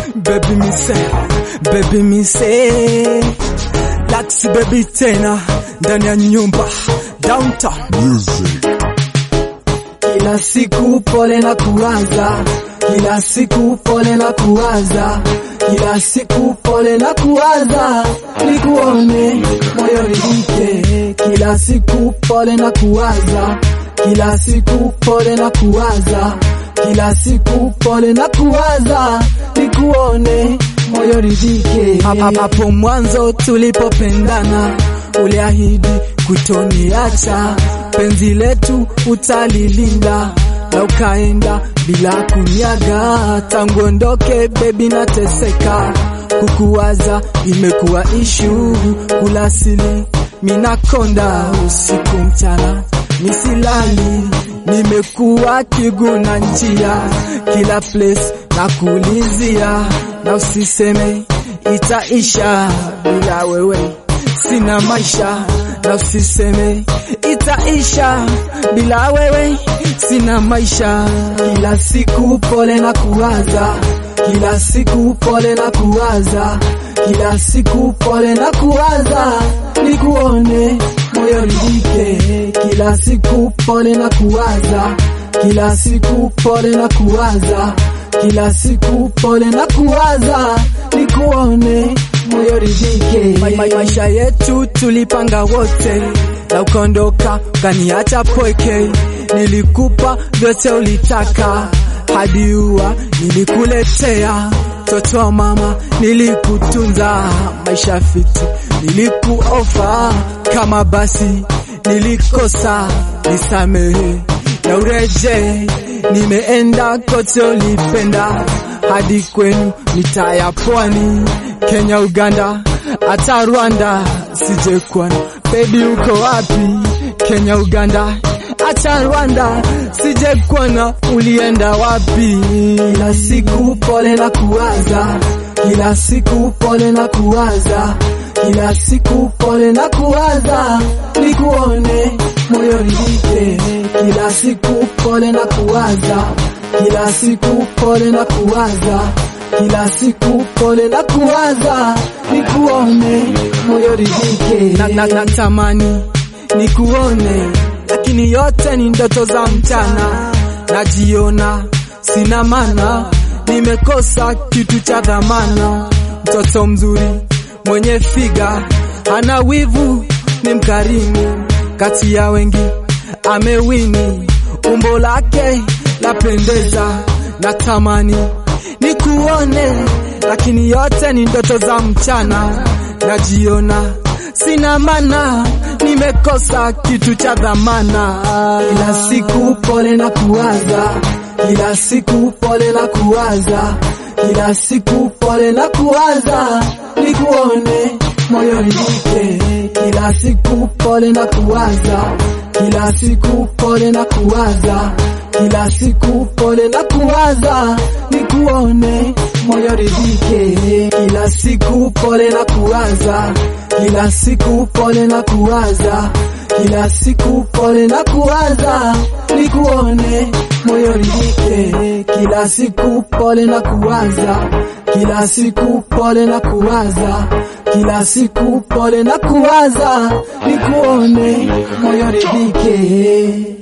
baby me say, baby me say, Laxi baby tena ndani ya nyumba downtown. Music. Kila siku pole na kuwaza, kila siku pole na kuwaza, kila siku pole na kuwaza, nikuone moyo ridhike. Kila siku pole na kuwaza, kila siku pole na kuwaza, kila siku pole na kuwaza, nikuone moyo ridhike. Hap- Hapo mwanzo tulipopendana, uliahidi kutoniacha, penzi letu utalilinda na ukaenda bila kunyaga. Tangu ondoke baby, nateseka kukuwaza, imekuwa ishu kula sili minakonda usiku mchana misilali, nimekuwa kiguna njia kila place na kuulizia, na usiseme itaisha bila wewe sina maisha na usiseme itaisha bila wewe sina maisha. Kila siku pole na kuwaza, kila siku pole na kuwaza, kila siku pole na kuwaza, nikuone moyo ridhike. Kila siku pole na kuwaza, kila siku pole na kuwaza, kila siku pole na kuwaza, nikuone moyo ridhike. Ma, ma, maisha yetu tulipanga wote, na ukaondoka ukaniacha pweke. Nilikupa vyote ulitaka, hadi ua nilikuletea. Mtoto wa mama nilikutunza, maisha fiti nilikuofa. Kama basi nilikosa, nisamehe na ureje. Nimeenda kote ulipenda, hadi kwenu nitaya pwani, Kenya, Uganda, hata Rwanda sije kuona. Baby uko wapi? Kenya, Uganda, hata Rwanda sije kuona, ulienda wapi? Kila siku pole na kuwaza, kila siku pole na kuwaza, kila siku pole na kuwaza, nikuone moyo ridhike. Kila siku pole na kuwaza, kila siku pole na kuwaza, kila siku pole na kuwaza, nikuone moyo ridhike. Na, na, natamani nikuone, lakini yote ni ndoto za mchana. Najiona sina maana, nimekosa kitu cha dhamana. Mtoto mzuri mwenye figa, ana wivu, ni mkarimu, kati ya wengi amewini, umbo lake lapendeza, natamani nikuone, lakini yote ni ndoto za mchana. Najiona sina maana, nimekosa kitu cha dhamana. Kila siku pole na kuwaza, kila siku pole na kuwaza, kila siku pole na kuwaza, nikuone moyo ridhike. Kila siku pole na kuwaza, kila siku pole na kuwaza, kila siku pole na kuwaza, nikuone moyo ridhike. Kila siku pole na kuwaza, kila siku pole na kuwaza, kila siku pole na kuwaza, nikuone moyo ridhike. Kila siku pole na kuwaza, kila siku pole na kuwaza, kila siku pole na kuwaza, nikuone moyo ridhike.